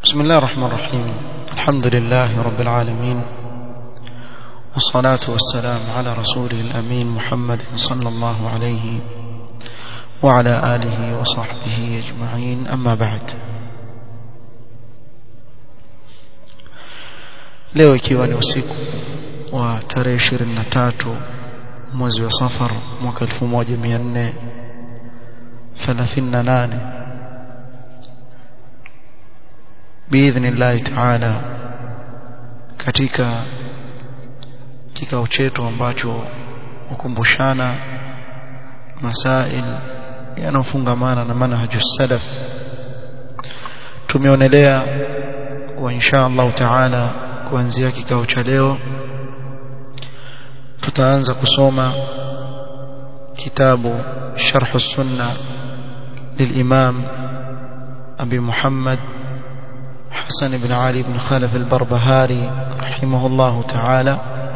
بسم الله الرحمن الرحيم الحمد لله رب العالمين والصلاة والسلام على رسوله الأمين محمد صلى الله عليه وعلى آله وصحبه أجمعين أما بعد leo ikiwa ni usiku wa tarehe 23 mwezi wa safar mwaka 1438 باذن الله تعالى katika kikao chetu ambacho hukumbushana masail yanayofungamana na manhaju salaf tumeonelea kwa insha Allah taala kuanzia kikao cha leo tutaanza kusoma kitabu sharh sunna للإمام أبي محمد حسن بن علي بن خلف البربهاري رحمه الله تعالى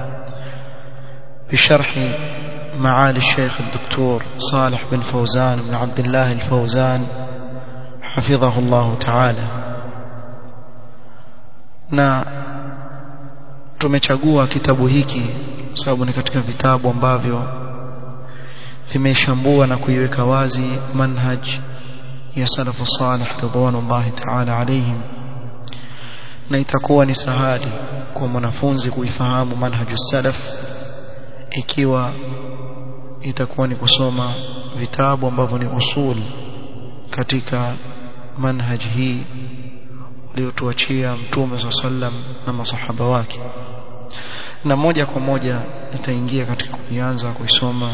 بشرح معالي الشيخ الدكتور صالح بن فوزان بن عبد الله الفوزان حفظه الله تعالى na tumechagua kitabu hiki sababu ni katika vitabu ambavyo vimeshambua na kuiweka wazi manhaj ya salafu salih ridwanullahi ta'ala alayhim na itakuwa ni sahali kwa mwanafunzi kuifahamu manhaju salaf ikiwa itakuwa ni kusoma vitabu ambavyo ni usul katika manhaj hii uliotuachia mtume swalla sallam na masahaba wake na moja kwa moja nitaingia katika kuanza kuisoma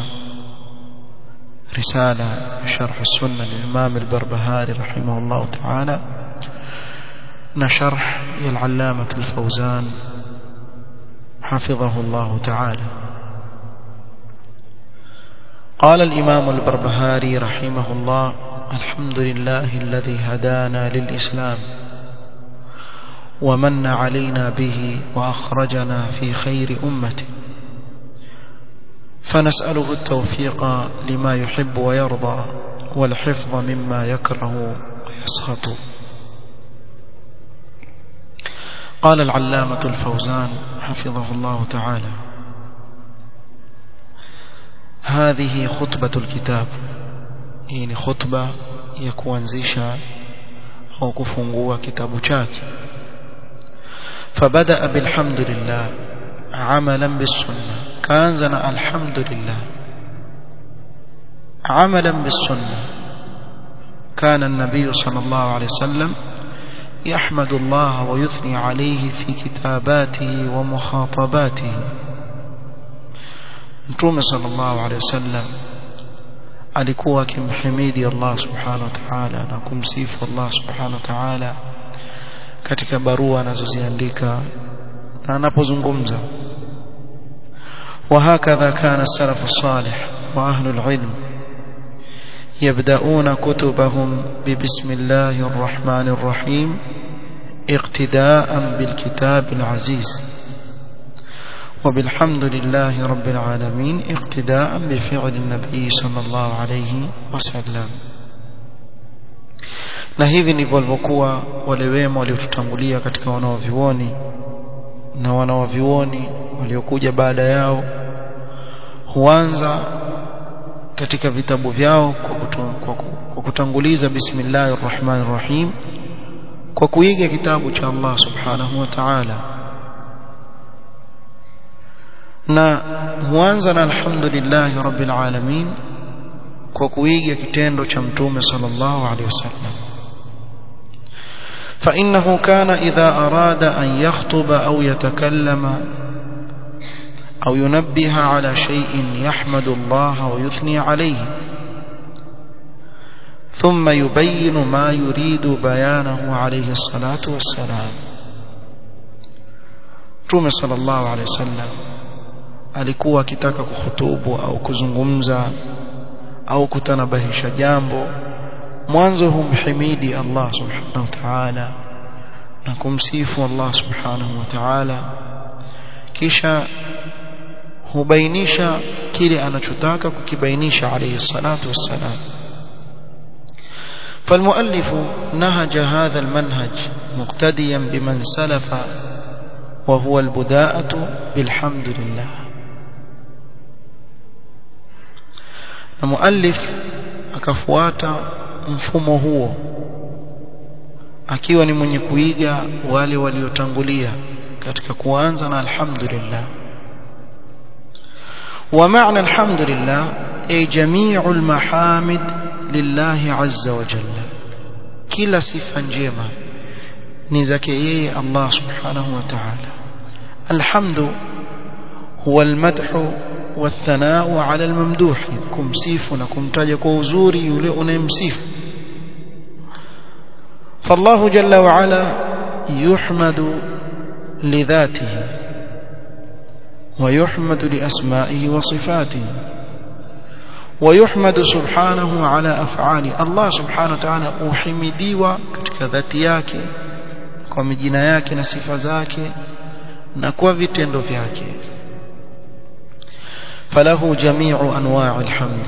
risala sharh sunna lil-imam al-barbahari rahimahullah ta'ala na sharh ya al-allamah al-fawzan حفظه الله تعالى قال الإمام البربهاري رحمه الله الحمد لله الذي هدانا للإسلام ومن علينا به وأخرجنا في خير أمته فنسأله التوفيق لما يحب ويرضى والحفظ مما يكره ويسخط قال العلامة الفوزان حفظه الله تعالى هذه خطبة الكتاب يعني خطبة يكوانزيشا أو كفنقوا كتاب شاك فبدأ بالحمد لله عملا بالسنة كانزنا الحمد لله عملا بالسنة كان النبي صلى الله عليه وسلم يحمد الله ويثني عليه في كتاباته ومخاطباته Mtume sallallahu alaihi wasallam alikuwa akimhimidi Allah subhanahu wa ta'ala na kumsifu Allah subhanahu wa ta'ala katika barua anazoziandika na anapozungumza وهكذا كان السلف الصالح وأهل العلم يبدأون كتبهم ببسم الله الرحمن الرحيم اقتداء بالكتاب العزيز وبالحمد لله رب العالمين اقتداء بفعل النبي صلى الله عليه وسلم na hivi ndivyo walivyokuwa wale wema waliotutangulia katika wanaovyuoni na wanaovyuoni waliokuja baada yao huanza katika vitabu vyao kwa, kutu, kwa, kwa kutanguliza bismillahir rahmanir rahim kwa kuiga kitabu cha Allah subhanahu wa ta'ala na huanza na alhamdulillah rabbil alamin kwa kuiga kitendo cha mtume sallallahu alaihi wasallam فإنه كان إذا أراد أن يخطب أو يتكلم أو ينبه على شيء يحمد الله ويثني عليه ثم يبين ما يريد بيانه عليه الصلاة والسلام Mtume sallallahu alaihi wasallam alikuwa akitaka kuhutubu au kuzungumza au kutanabahisha jambo mwanzo humhimidi Allah subhanahu wa ta'ala na kumsifu Allah subhanahu wa ta'ala kisha hubainisha kile anachotaka kukibainisha alayhi salatu wassalam فالمؤلف نهج هذا المنهج مقتديا بمن سلف وهو البداءة بالحمد لله المؤلف akafuata mfumo huo akiwa ni mwenye kuiga wale waliotangulia katika kuanza na alhamdulillah ومعنى الحمد لله أي جميع المحامد لله عز وجل كلا صفة جيمة نزكي الله سبحانه وتعالى الحمد هو المدح والثناء على الممدوح كمسيف نكمتاج كوزوري يلئ نمسيف فالله جل وعلا يحمد لذاته ويحمد لأسمائه وصفاته ويحمد سبحانه على أفعاله الله سبحانه وتعالى أحمديوا katika dhati yake kwa majina yake na sifa zake na kwa vitendo vyake فله جميع أنواع الحمد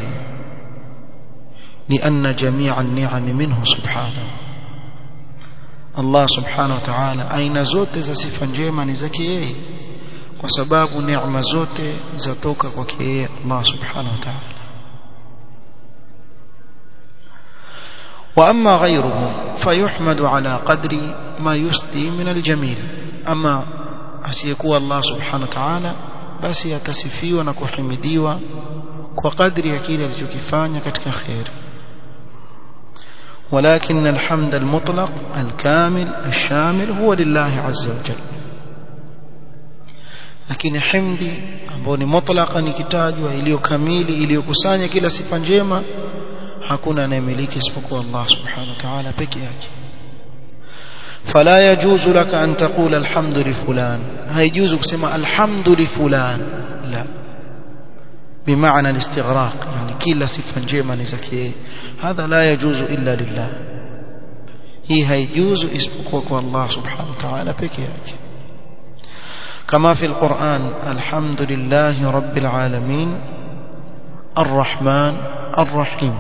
لأن جميع النعم منه سبحانه الله سبحانه وتعالى أين زوت za sifa njema ni zake yeye kwa sababu neema zote zatoka kwake yeye Allah subhanahu wa ta'ala واما غيره فيحمد على قدر ما يسدي من الجميل اما asiyekuwa Allah subhanahu wa ta'ala basi atasifiwa na kuhimidiwa kwa kadri ya kile alichokifanya katika khair ولكن الحمد المطلق الكامل الشامل هو لله عز وجل lakini himdi ambayo ni mutlaka nikitajwa iliyo kamili iliyokusanya kila sifa njema hakuna anayemiliki isipokuwa Allah subhanahu wa ta'ala peke yake فلا يجوز لك أن تقول الحمد لفلان هيجوز كسمة الحمد لفلان لا بمعنى الاستغراق يعني كلا صفة جيمة نزكيه هذا لا يجوز إلا لله هي هيجوز اسمك الله سبحانه وتعالى بكيك كما في القرآن الحمد لله رب العالمين الرحمن الرحيم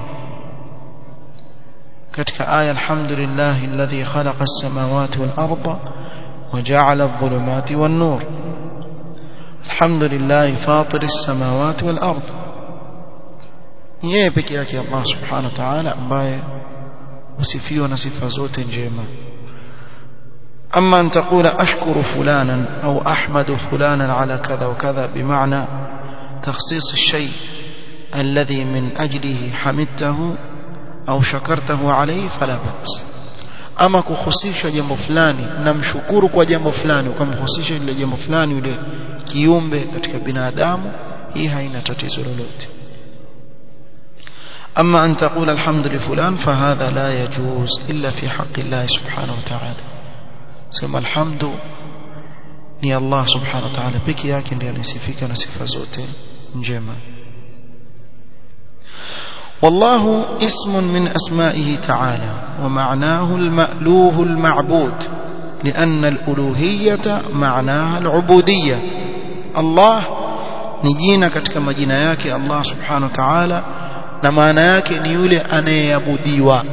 كتك آية الحمد لله الذي خلق السماوات والأرض وجعل الظلمات والنور الحمد لله فاطر السماوات والأرض yeye peke yake Allah subhanahu wa ta'ala ambaye usifiwa na sifa zote njema أما أن تقول أشكر فلانا أو أحمد فلانا على كذا وكذا بمعنى تخصيص الشيء الذي من أجله حمدته au shakartahu alayhi fala bas ama kuhusisha jambo fulani namshukuru kwa jambo fulani ukamhusisha ile jambo fulani yule kiumbe katika binadamu hii haina tatizo lolote أما أن تقول الحمد لفلان فهذا لا يجوز إلا في حق الله سبحانه وتعالى سمى الحمد ni Allah subhanahu wa ta'ala peke yake ndiye anasifika na sifa zote njema والله اسم من أسمائه تعالى ومعناه المألوه المعبود لأن الألوهية معناها العبودية الله نجينا katika majina yake Allah subhanahu wa ta'ala na maana yake ni yule anayeabudiwa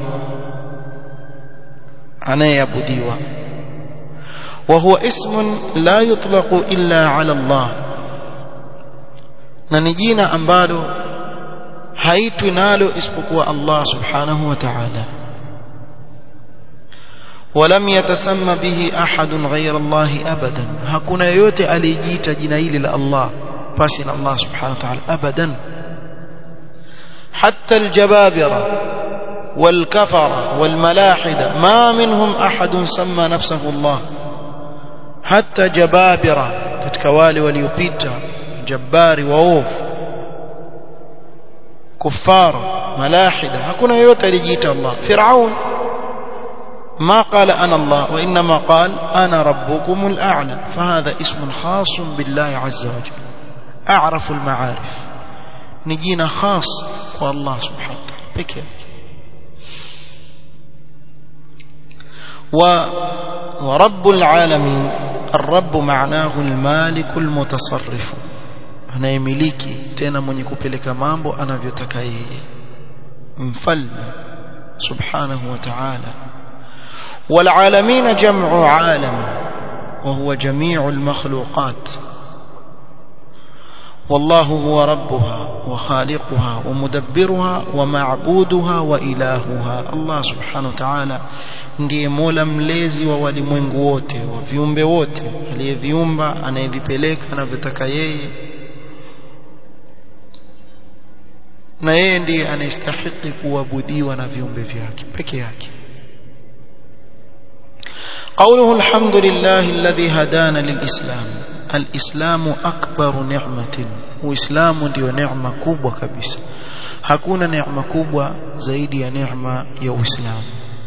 anayeabudiwa وهو اسم لا يطلق إلا على الله na ni jina ambalo haitwi nalo isipokuwa Allah subhanahu wa ta'ala ولم يتسمى به أحد غير الله أبدا hakuna yote alijiita jina hili la Allah basi na Allah subhanahu wa ta'ala abadan حتى الجبابرة والكفرة والملاحدة ما منهم أحد سمى نفسه الله حتى جبابرة katika wale waliopita jabari waovu كفار ملاحدة hakuna yote alijiita Allah Firaun ما قال أنا الله وإنما قال أنا ربكم الأعلى فهذا اسم خاص بالله عز وجل أعرف المعارف نجينا خاص والله سبحانه وتعالى بك و ورب العالمين الرب معناه المالك المتصرف anayemiliki tena mwenye kupeleka mambo anavyotaka yeye mfalme subhanahu wa ta'ala والعالمين جمع عالم وهو جميع المخلوقات والله هو ربها وخالقها ومدبرها ومعبودها وإلهها الله سبحانه وتعالى ndiye mola mlezi wa walimwengu wote wa viumbe wote aliyeviumba anayevipeleka anavyotaka yeye na yeye ndiye anayestahiki kuabudiwa na viumbe vyake peke yake قوله الحمد لله الذي هدانا للإسلام الإسلام أكبر نعمة وإسلام ndio neema kubwa kabisa hakuna neema kubwa zaidi ya neema ya Uislamu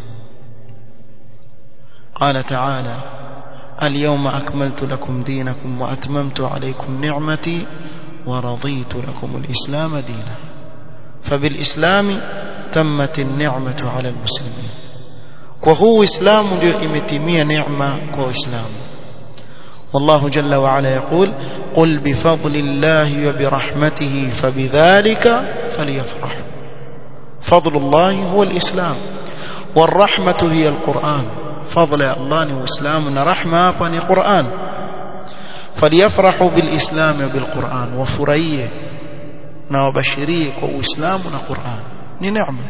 قال تعالى اليوم أكملت لكم دينكم وأتممت عليكم نعمتي ورضيت لكم الإسلام دينا فبالإسلام تمت النعمة على المسلمين وهو إسلام يمتمي نعمة كإسلام والله جل وعلا يقول قل بفضل الله وبرحمته فبذلك فليفرحوا فضل الله هو الإسلام والرحمة هي القرآن فضل الله وإسلام رحمة بني قرآن فليفرحوا بالإسلام وبالقرآن وفريه وبشريه وإسلام وقرآن نعمة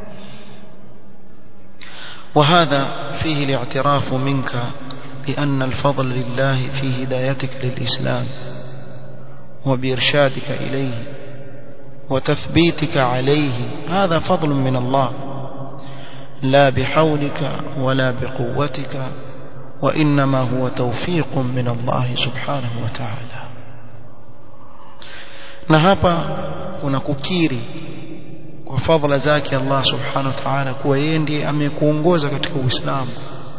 وهذا فيه الاعتراف منك بأن الفضل لله في هدايتك للإسلام وبإرشادك إليه وتثبيتك عليه هذا فضل من الله لا بحولك ولا بقوتك وإنما هو توفيق من الله سبحانه وتعالى na hapa kuna kukiri kwa fadhila zake Allah subhanahu wa ta'ala kuwa yeye ndiye amekuongoza katika Uislamu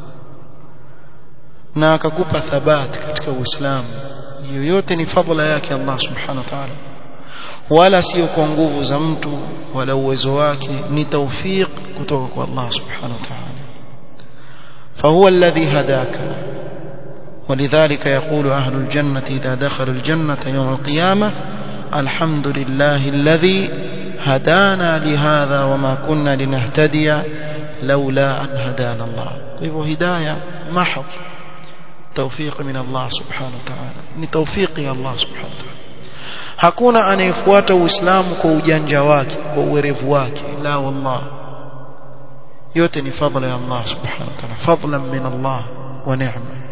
na akakupa thabati katika Uislamu yoyote ni fadhila yake Allah subhanahu wa ta'ala wala sio kwa nguvu za mtu wala uwezo wake ni tawfiq kutoka kwa Allah subhanahu wa ta'ala فهو الذي هداك ولذلك يقول أهل الجنة إذا دخلوا الجنة يوم القيامة الحمد لله الذي هدانا لهذا وما كنا لنهتدي لولا أن هدانا الله وهو هداية محض توفيق من الله سبحانه وتعالى ni tawfiki ya Allah subhanahu wa ta'ala hakuna anayefuata uislamu kwa ujanja wake kwa uwerevu wake la wallah yote ni fadhila ya Allah subhanahu wa ta'ala fadlan min Allah wa ni'ma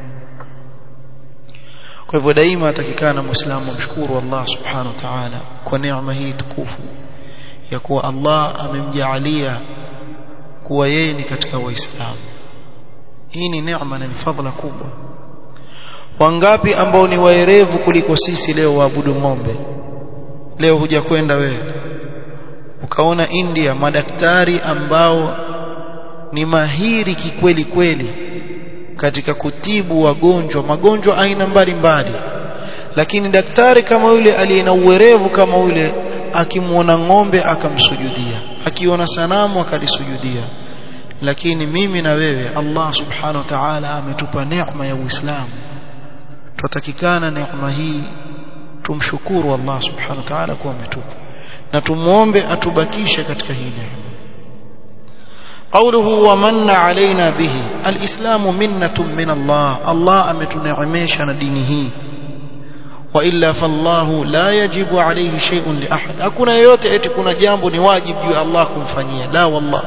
kwa hivyo daima atakikana muislamu mshukuru Allah subhanahu wa ta'ala kwa neema hii tukufu ya kuwa Allah amemjaalia kuwa yeye ni katika waislamu hii ni neema na ni fadhila kubwa wangapi ambao ni waerevu kuliko sisi leo waabudu ng'ombe leo huja kwenda wewe ukaona India madaktari ambao ni mahiri kikweli kweli katika kutibu wagonjwa magonjwa aina mbalimbali lakini daktari kama yule aliye na uwerevu kama yule akimwona ng'ombe akamsujudia akiona sanamu akalisujudia lakini mimi na wewe Allah subhanahu wa ta'ala ametupa neema ya Uislamu tutatakikana neema hii tumshukuru Allah subhanahu wa ta'ala kwa ametupa na tumuombe atubakishe katika hii neema قوله ومن علينا به الإسلام منة من الله الله أمتنعميشنا دينه وإلا فالله لا يجب عليه شيء لأحد أكون يوتي أتكون جامب نواجب يا الله كنفنيا لا والله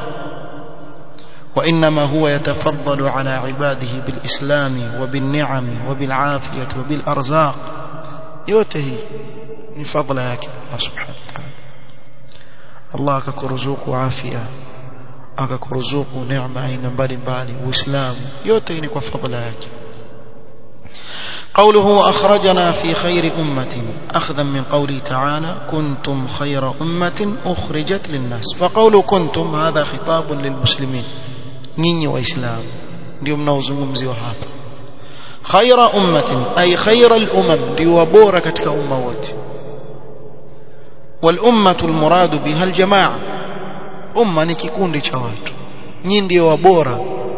وإنما هو يتفضل على عباده بالإسلام وبالنعم وبالعافية وبالأرزاق يوته من فضل ياك الله سبحانه وتعالى الله ككرزوق وعافية akakuruzuku neema aina mbalimbali uislamu yote ni kwa fadhila yake قوله أخرجنا في خير أمة أخذا من قوله تعالى كنتم خير أمة أخرجت للناس فقول كنتم هذا خطاب للمسلمين نيني وإسلام اليوم نوزم hapa خير أمة أي خير الأمم ليوبور كتك أموات والأمة المراد بها الجماعة umma ni kikundi cha watu nyinyi ndio wabora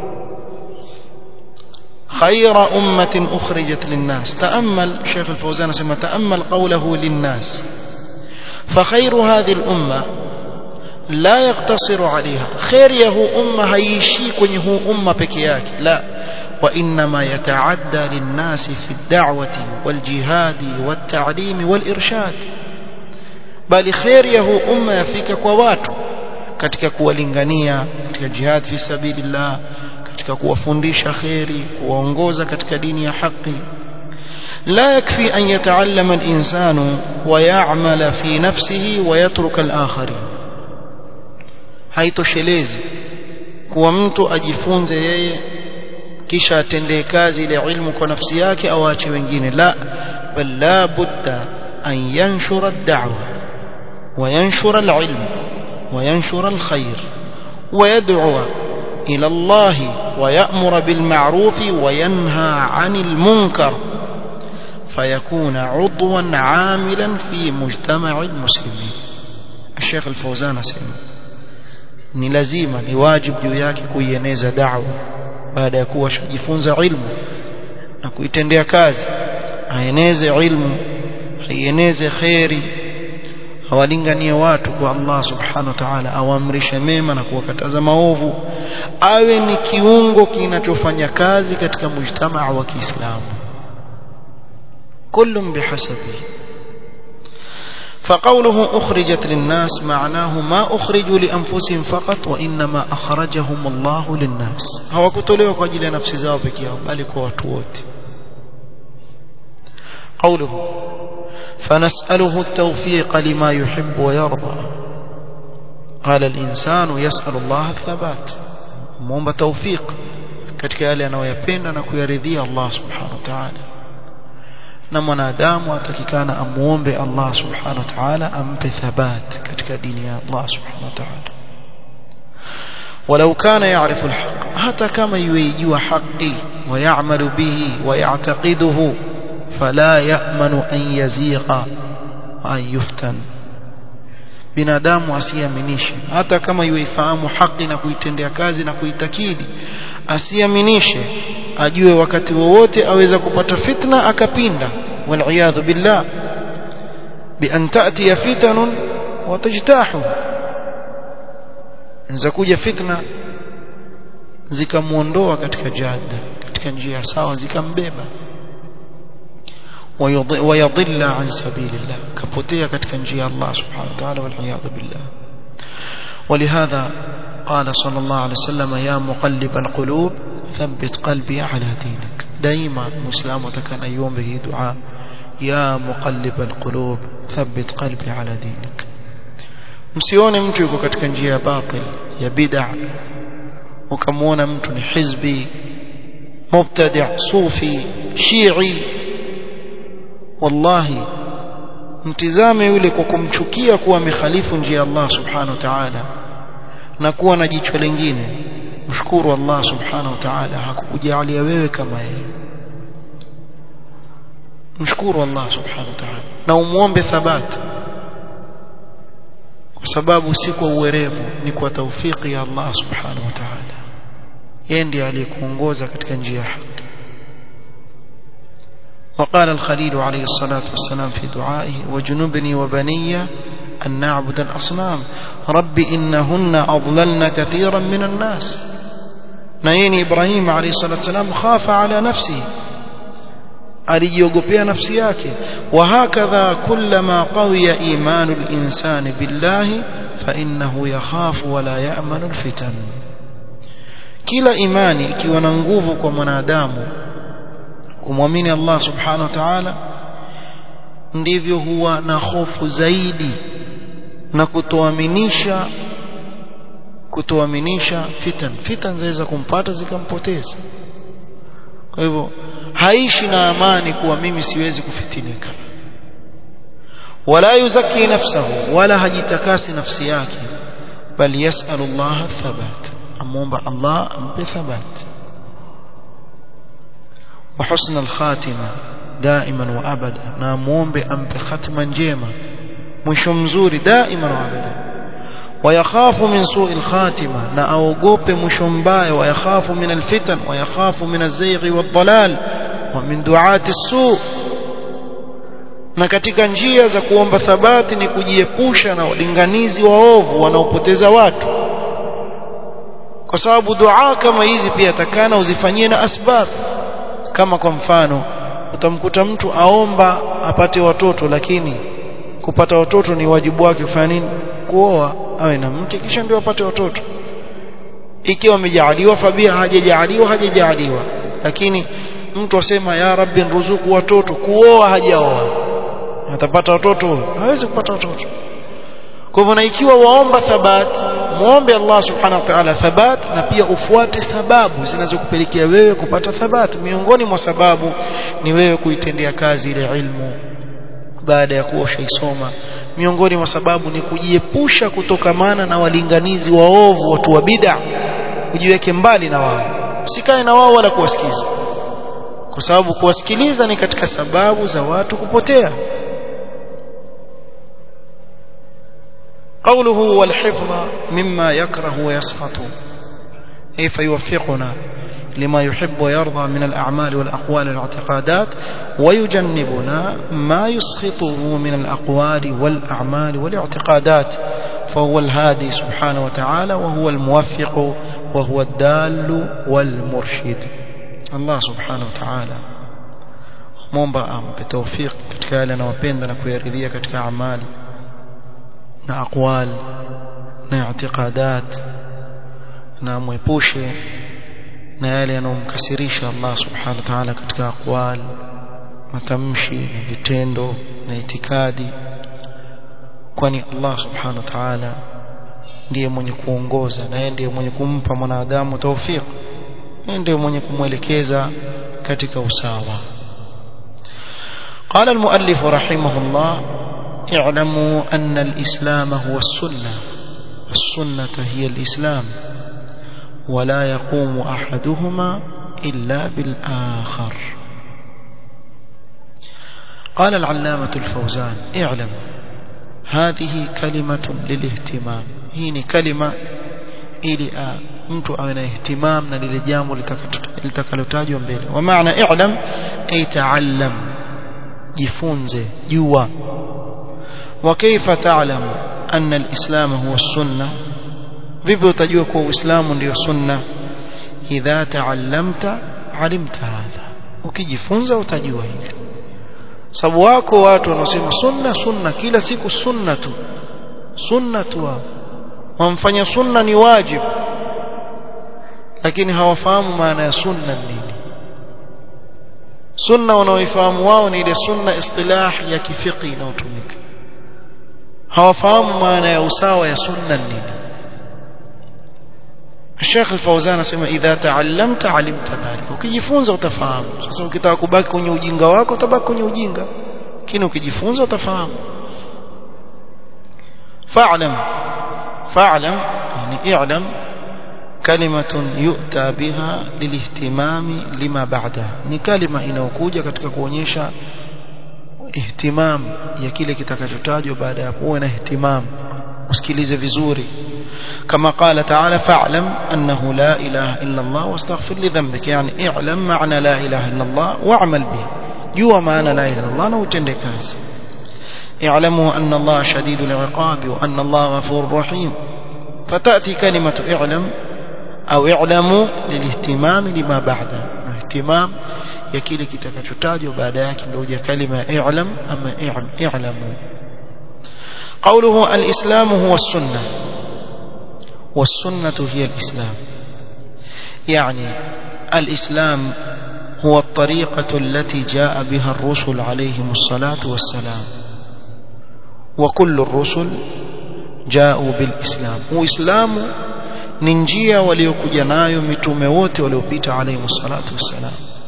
خير أمة أخرجت للناس تأمل شيخ الفوزان سمى تأمل قوله للناس فخير هذه الأمة la yaktasiru alaiha kheri ya huu umma haiishii kwenye huu umma peke yake la وإنما يتعدى للناس في الدعوة والجهاد والتعليم والإرشاد بل خير يهو أمة يفيك كواتو katika kuwalingania katika jihad fi sabilillah katika kuwafundisha khairi kuwaongoza katika dini ya haki لا يكفي أن يتعلم الإنسان ويعمل في نفسه ويترك الآخرين haitoshelezi kuwa mtu ajifunze yeye kisha atendee kazi ile ilmu kwa nafsi yake au aache wengine la bal la budda an yanshura ad-da'wa wa yanshura al-ilm wa yanshura al-khair wa yad'u ila Allah wa ya'muru bil ma'ruf wa yanha 'anil munkar فيكون عضوا عاملا في مجتمع المسلمين الشيخ الفوزان اسمع ni lazima ni wajibu juu yake kuieneza da'wa baada ya kuwa shajifunza ilmu na kuitendea kazi aeneze ilmu aieneze khairi awalinganie watu kwa Allah subhanahu wa ta'ala awamrishe mema na kuwakataza maovu awe ni kiungo kinachofanya kazi katika mujtamaa wa Kiislamu كل بحسبه فقوله أخرجت للناس معناه ما أخرجوا لأنفسهم فقط وإنما أخرجهم الله للناس هو كتلوا قجل نفس زابك يا مالك واتوت قوله فنسأله التوفيق لما يحب ويرضى قال الإنسان يسأل الله الثبات مومب توفيق katika yale anayoyapenda na kuyaridhia Allah subhanahu wa ta'ala na mwanadamu atakikana amuombe Allah subhanahu wa ta'ala ampe thabat katika dini ya Allah subhanahu wa ta'ala ولو كان يعرف الحق حتى كما يجوا حقي ويعمل به ويعتقده فلا يأمن أن يزيغ وأن يفتن binadamu asiaminishe hata kama yuifahamu haki na kuitendea kazi na kuitakidi asiaminishe ajue wakati wowote aweza kupata fitna akapinda waliyadhu billah bian ta'tiya fitanun wa tajtahu za kuja fitna zikamuondoa katika jada katika njia sawa zikambeba ويضل عن سبيل الله كبوتيا katika njia Allah subhanahu wa ta'ala والعياذ بالله ولهذا قال صلى الله عليه وسلم يا مقلب القلوب ثبت قلبي على دينك دائما مسلم وتكن يوم به دعاء يا مقلب القلوب ثبت قلبي على دينك msione mtu yuko katika njia ya batil ya bid'a ukamwona mtu ni hizbi mubtadi' sufi shi'i wallahi mtizame yule kwa kumchukia kuwa amekhalifu njia ya Allah subhanahu wa ta'ala na kuwa na jicho lingine mshukuru Allah subhanahu wa ta'ala hakukujalia wewe kama yeye mshukuru Allah subhanahu wa ta'ala na umuombe thabati kwa sababu si kwa uwerevu ni kwa taufiki ya Allah subhanahu wa ta'ala yeye ndiye aliyekuongoza katika njia ya haki وقال الخليل عليه الصلاة والسلام في دعائه وجنبني وبني أن نعبد الأصنام رب إنهن أضللن كثيرا من الناس نين إبراهيم عليه الصلاة والسلام خاف على نفسه alijiogopea nafsi yake wahakadha kullama qawiya imanu linsani billahi fainnahu yakhafu wala yamanu lfitan kila imani ikiwa na nguvu kwa mwanadamu kumwamini Allah subhanahu wa ta'ala ndivyo huwa na hofu zaidi na kutoaminisha kutoaminisha fitan fitan zaweza kumpata zikampoteza kwa hivyo haishi na amani kuwa mimi siwezi kufitinika wala yuzaki nafsahu wala hajitakasi nafsi yake bali yasalu Allah thabat amuomba Allah ampe thabat وحسن الخاتمة دائما وأبدا ناموم بأمب ختما جيما مش مزوري دائما وأبدا ويخاف من سوء الخاتمة نأوقوب مشمباي ويخاف من الفتن ويخاف من الزيغ والضلال ومن دعاة السوء na katika njia za kuomba thabati ni kujiepusha na walinganizi waovu wanaopoteza watu kwa sababu dua kama hizi pia takana uzifanyie na asbab kama kwa mfano utamkuta mtu aomba apate watoto lakini kupata watoto ni wajibu wake kufanya nini kuoa awe na mke kisha ndio apate watoto ikiwa amejaaliwa fabia hajajaaliwa hajajaaliwa lakini mtu asema ya rabbi nruzuku watoto kuoa hajaoa atapata watoto hawezi kupata watoto kwa hivyo na ikiwa waomba thabat muombe Allah subhanahu wa ta'ala thabat na pia ufuate sababu zinazokupelekea wewe kupata thabat miongoni mwa sababu ni wewe kuitendea kazi ile ilmu baada ya kuwa ushaisoma miongoni mwa sababu ni kujiepusha kutokamana na walinganizi waovu watu wa bid'a ujiweke mbali na wao usikae na wao wala kuwasikiza kwa sababu kuwasikiliza ni katika sababu za watu kupotea قوله والحفظ مما يكره ويسخط أي فيوفقنا لما يحب ويرضى من الأعمال والأقوال والاعتقادات ويجنبنا ما يسخطه من الأقوال والأعمال والاعتقادات فهو الهادي سبحانه وتعالى وهو الموفق وهو الدال والمرشد الله سبحانه وتعالى muomba ampe tawfik katika yale anayopenda na kuyaridhia katika amali na aqwal na i'tiqadat na mwepushe na yale yanomkasirisha Allah subhanahu wa ta'ala katika aqwal matamshi na vitendo na itikadi kwani Allah subhanahu wa ta'ala ndiye mwenye kuongoza na yeye ndiye mwenye kumpa mwanadamu tawfik yeye ndiye mwenye kumwelekeza katika usawa قال المؤلف رحمه الله اعلموا أن الإسلام هو السنة السنة هي الإسلام ولا يقوم أحدهما إلا بالآخر قال العلامة الفوزان اعلم هذه كلمة للاهتمام هي كلمة ili mtu awe na ihtimam na lile jambo litakalotajwa mbele wa maana i'lam ay ta'allam jifunze jua wa kaifa ta'lam anna al-islam huwa sunna vipi utajua kuwa uislamu ndio sunna idha ta'allamta alimta hadha ukijifunza utajua hili sababu wako watu wanaosema sunna sunna kila siku sunna tu sunna tu wamfanya sunna ni wajibu lakini hawafahamu maana ya sunna nini sunna wanaoifahamu wao ni ile sunna istilah ya kifiki inayotumika hawafahamu maana ya usawa ya sunna nini Sheikh Al-Fauzan anasema idha ta'allamta 'alimta dhalik ukijifunza utafahamu sasa ukitaka kubaki kwenye ujinga wako utabaki kwenye ujinga lakini ukijifunza utafahamu fa'lam fa'lam yani i'lam كلمة يؤتى بها للاهتمام لما بعدها ni kalima inayokuja katika kuonyesha ihtimam ya kile kitakachotajwa baada ya kuwa na ihtimam usikilize vizuri كما قال تعالى فاعلم أنه لا إله إلا الله واستغفر لذنبك يعني اعلم معنى لا إله إلا الله واعمل به جوا معنى لا إله إلا الله نوتندك اعلموا أن الله شديد العقاب وأن الله غفور رحيم فتأتي كلمة اعلم au i'lamu lilihtimam lima ba'da ihtimam ya kile kitakachotajwa baada yake ndio ya kalima i'lam ama i'lamu قوله الإسلام هو السنة والسنة هي الإسلام يعني الإسلام هو الطريقة التي جاء بها الرسل عليهم الصلاة والسلام وكل الرسل جاءوا بالإسلام وإسلام ni njia waliokuja nayo mitume wote waliopita alayhi salatu wassalam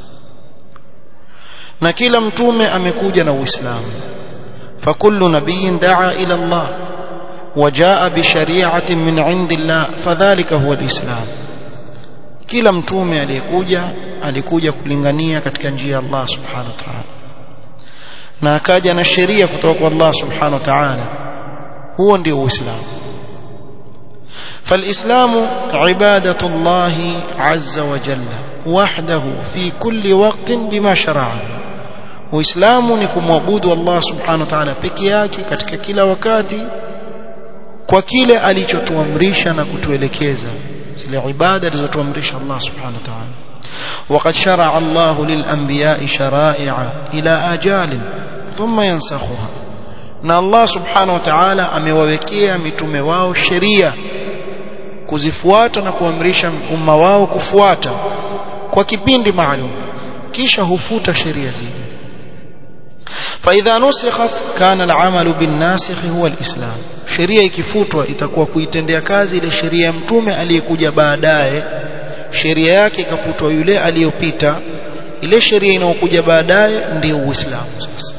na kila mtume amekuja na uislamu fakullu nabiyyin daa ila Allah وجاء بشريعه من عند الله فذلك هو الاسلام kila mtume aliyekuja alikuja kulingania katika njia ya Allah subhanahu wa ta'ala na akaja na sheria kutoka kwa Allah subhanahu wa ta'ala huo ndio uislamu فالإسلام عبادة الله عز وجل وحده في كل وقت بما شرعه uislamu ni kumwabudu Allah subhanahu wa ta'ala peke yake katika kila wakati kwa kile alichotuamrisha na kutuelekeza zile ibada alizotuamrisha Allah subhanahu wa ta'ala وقد شرع الله للأنبياء شرائع إلى آجال ثم ينسخها na Allah subhanahu wa ta'ala amewawekea mitume wao sheria kuzifuata na kuamrisha umma wao kufuata kwa kipindi maalum kisha hufuta sheria zile فإذا نسخت كان العمل بالناسخ هو الإسلام sheria ikifutwa itakuwa kuitendea kazi ile sheria ya mtume aliyekuja baadaye sheria yake ikafutwa yule aliyopita ile sheria inayokuja baadaye ndio uislamu sasa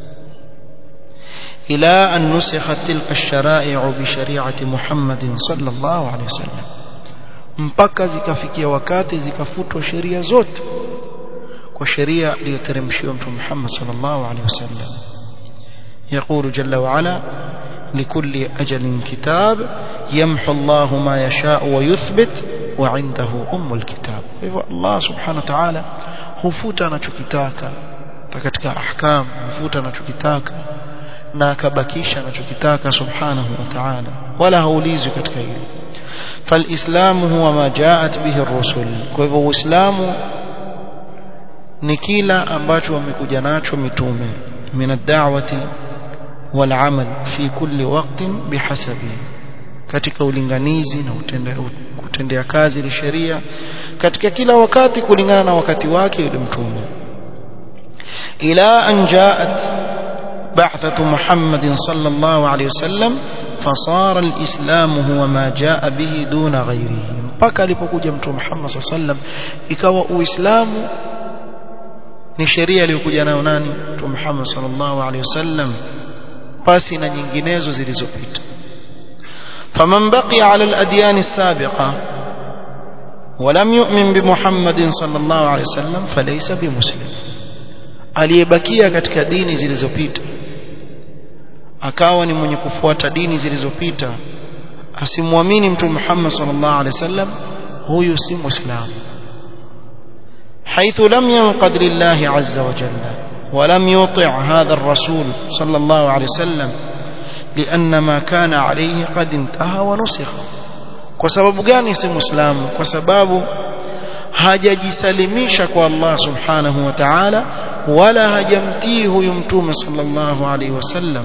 إلى أن نسخت تلك الشرائع بشريعة محمد صلى الله عليه وسلم mpaka zikafikia wakati zikafutwa sheria zote kwa sheria iliyoteremshiwa mtume Muhammad sallallahu alaihi wasallam يقول جل وعلا لكل أجل كتاب يمحو الله ما يشاء ويثبت وعنده أم الكتاب الله سبحانه وتعالى hufuta anachokitaka katika ahkam hufuta anachokitaka na akabakisha anachokitaka subhanahu wa ta'ala wala haulizwi katika hilo فالإسلام هو ما جاءت به الرسل kwa hivyo uislamu ni kila ambacho wamekuja nacho mitume min ad-da'wati wal 'amal fi kulli waqtin bihasabi katika ulinganizi na kutendea kazi ile sheria katika kila wakati kulingana na wakati wake yule mtume ila an ja'at بعثة محمد صلى الله عليه وسلم فصار الإسلام هو ما جاء به دون غيره mpaka alipokuja mtume Muhammad صلى الله عليه وسلم ikawa uislamu ni sheria iliyokuja nayo nani mtume Muhammad sallallahu alaihi wasallam pasi na nyinginezo zilizopita faman baqiya ala al-adyan as-sabiqa ولم يؤمن بمحمد صلى الله عليه وسلم فليس بمسلم aliyebakia katika dini zilizopita akawa ni mwenye kufuata dini zilizopita asimwamini mtume Muhammad sallallahu alaihi wasallam huyu si muislamu حيث لم ينقد لله عز وجل ولم يطع هذا الرسول صلى الله عليه وسلم لأن ما كان عليه قد انتهى ونسخ kwa sababu gani si muislamu kwa sababu hajajisalimisha kwa Allah subhanahu wa ta'ala wala hajamtii huyu mtume sallallahu alaihi wasallam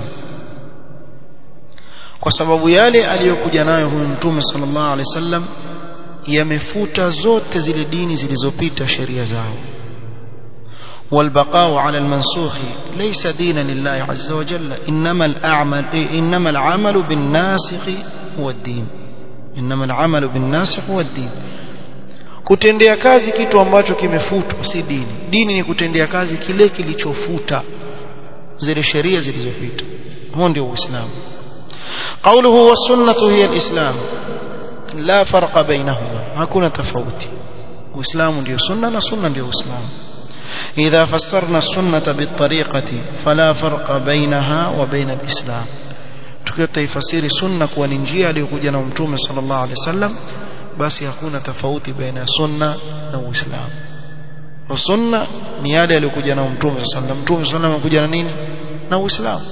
kwa sababu yale aliyokuja nayo huyu mtume sallallahu alaihi wasallam yamefuta zote zile dini zilizopita sheria zao والبقاء على المنسوخ ليس دينا لله عز وجل إنما الأعمل إنما العمل بالناسخ هو الدين إنما العمل بالناسخ هو الدين kutendea kazi kitu ambacho kimefutwa si dini dini ni kutendea kazi kile kilichofuta zile sheria zilizopita huo ndio uislamu قوله والسنه هي الاسلام لا فرق بينهما hakuna tofauti uislamu ndio sunna na sunna ndio uislamu إذا فسرنا السنة بالطريقة فلا فرق بينها وبين الإسلام tukitaifasiri sunna kuwa ni njia aliyokuja na mtume sallallahu alaihi wasallam basi hakuna tofauti baina ya sunna na uislamu sunna ni yale aliyokuja na mtume sallallahu alaihi wasallam mtume sallallahu alaihi wasallam amekuja na nini na uislamu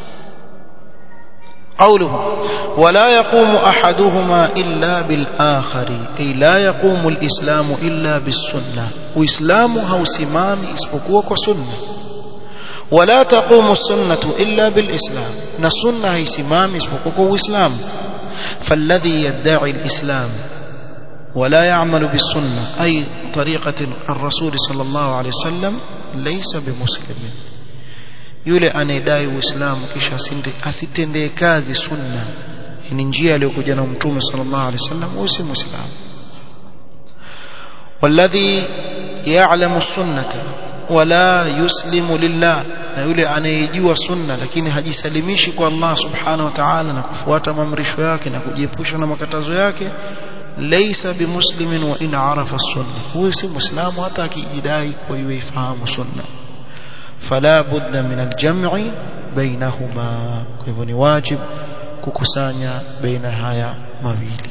قوله ولا يقوم أحدهما إلا بالآخر أي لا يقوم الإسلام إلا بالسنة وإسلام هو سمام اسبقوك وسنة ولا تقوم السنة إلا بالإسلام نسنة هي سمام اسبقوك وإسلام فالذي يدعي الإسلام ولا يعمل بالسنة أي طريقة الرسول صلى الله عليه وسلم ليس بمسلم yule anayedai uislamu kisha asitendee kazi sunna ni njia aliyokuja na mtume sallallahu alaihi wasallam huyo si muislamu والذي يعلم السنة ولا يسلم لله na yule anayejua sunna lakini hajisalimishi kwa Allah subhanahu wa ta'ala na kufuata maamrisho yake na kujiepusha na makatazo yake laysa bimuslimin wa in arafa sunna huyo si muislamu hata akijidai kwa yeye ifahamu sunna فلا بد من الجمع بينهما hivyo ni wajib kukusanya baina haya mawili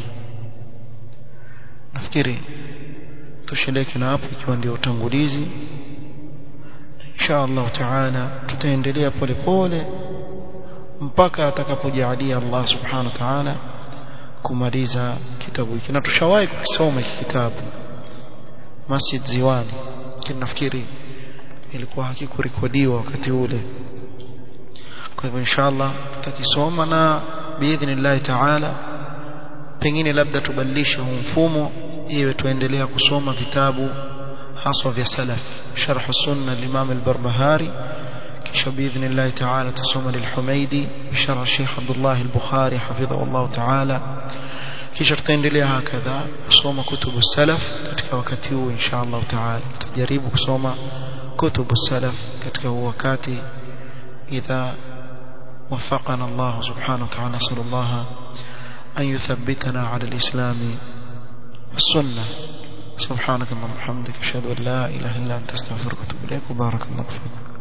nafikiri tusheleke na hapo ikiwa ndio utangulizi insha Allah taala tutaendelea polepole mpaka atakapojalia Allah subhanahu wa ta'ala kumaliza kitabu hiki na tushawahi kukisoma hiki kitabu Masjid Ziwani kinafikiri ilikuwa hakikurekodiwa wakati ule kwa hivyo inshallah tutakisoma na biidhnillah taala pengine labda tubadilishe huu mfumo iwe tuendelea kusoma vitabu haswa vya salaf sharh sunna al-imam al-barbahari kisha biidhnillah taala tusoma lil-humaidi sharh Sheikh Abdullah al-Bukhari hafidhahu Allah taala kisha tutaendelea hakadha kusoma kutubu salaf katika wakati huu inshallah taala tutajaribu kusoma kutubu salaf katika huu wakati idha وفقنا الله سبحانه وتعالى نسأل الله أن يثبتنا على الإسلام والسنة سبحانك اللهم وبحمدك أشهد أن لا إله إلا أنت أستغفرك وأتوب إليك وبارك الله فيك